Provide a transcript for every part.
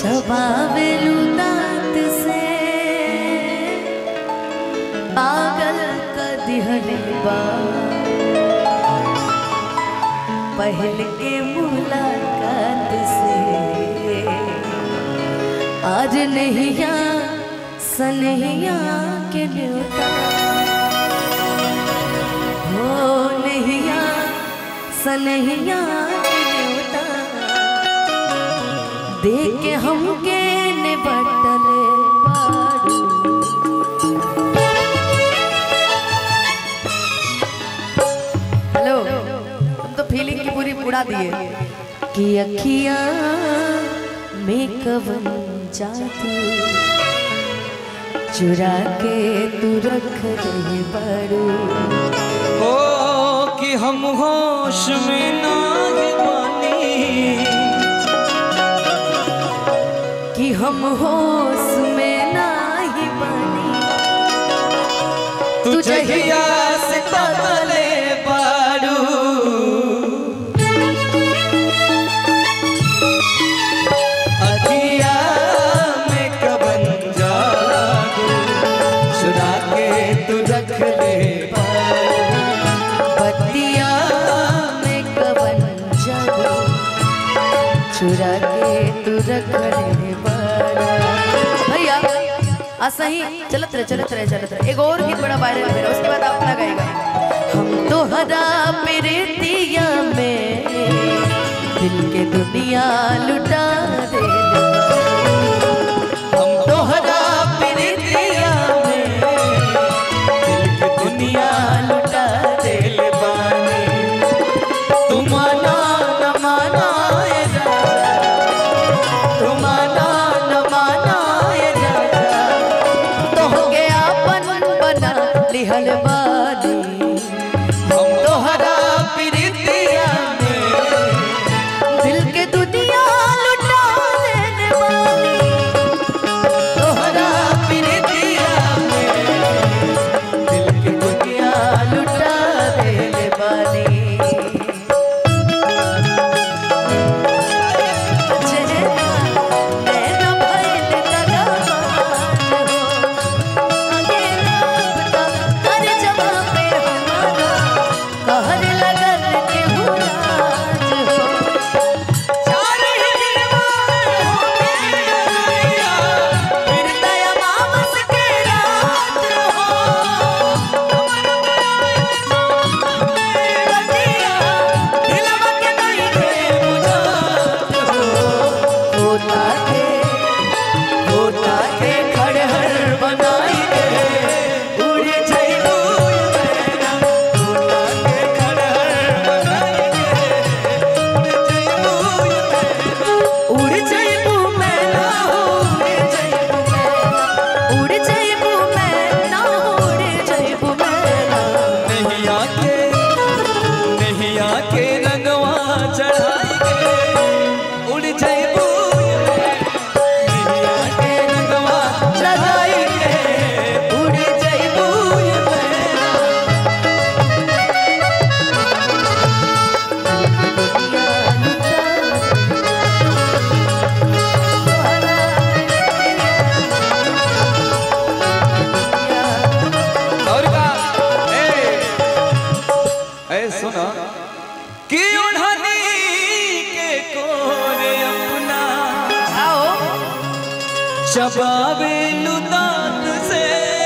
चबावेलू दांत से पागल क दिहले बा पहल के मुलाकात से आज नहिया सनहिया के न्योता हो नहिया सनहिया के न्योता देख के हमके निबटल बारू हेलो तुम तो फीलिंग की पूरी उड़ा दिए कि अखिया में कवन जादू चुरा के तू रख रहे बारू ओ कि हम होश में नाग बानी कि हम होश में नाही बनी तू जहिया से तकले बारू अखिया में कबन जादू चुरा के तू रख ले बतिया में कवन जादू चुरा के तू रख रहे बारू भैया आ सही चलत रहे चलत रहे चलत रहे एक और गीत बड़ा वायरल हो रहा उसके बाद आप लगाएगा हम तो हरा प्रीतिया में दिल के दुनिया लुटा दे हम तोहरा प्रीतिया में दिल की दुनिया लुटा दिल बानी तुम माना न माना ए राजा तुम माना न माना ए राजा तोहके आपन बना लिहल बानी हम तोहरा प्रीतिया में दिल के दुनिया लुटा देने वाली तोहरा प्रीतिया में दिल की दुनिया लुटा देने वाली चेहरा नैना भइल लगावाज हो अकेला बता हर जगह पे हमारा कहर लगल के हुराज हो चार हिरवा होके अरैया, फिर दया मामस के रात हो। रतिया, दिलवा के नइखे बुझात हो। होता के होता के खड़हर बनाई के, उड़ जइबू मैना। होता के खड़हर बनाई के, उड़ जइबू मैना। उड़ जाइबू मैं ना उड़ जाइबू मैं ना उड़ जाइबू मैं ना नहीं आके नहीं आके रंगवा चढ़ाई के उड़ जाइबू नहीं आके रंगवा चढ़ाई के उड़ जाइबू और का ए ए सुना कि उन्हनी के कोरे अपना आओ चबावे लुदात से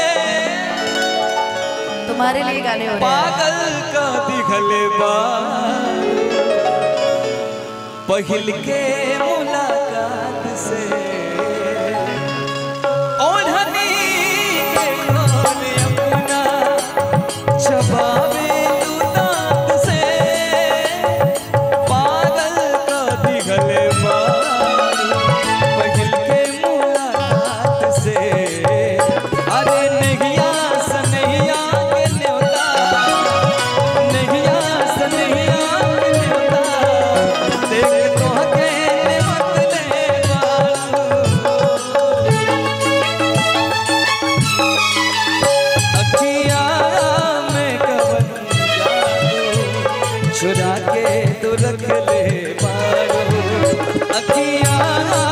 तुम्हारे लिए गाने हो रहे हैं पागल का दिखले बा पहिल के मुलाकात से ओढ़नी के कोने अपना चबावे तू दांत से पागल का दिखले बा पहिल के मुलाकात से अरे नहिया सनहिया के न्योता नहिया सनहिया के न्योता देख तो के निमत ले बालू अखिया में कवन जादू चुरा के तू रख ले बारू अखिया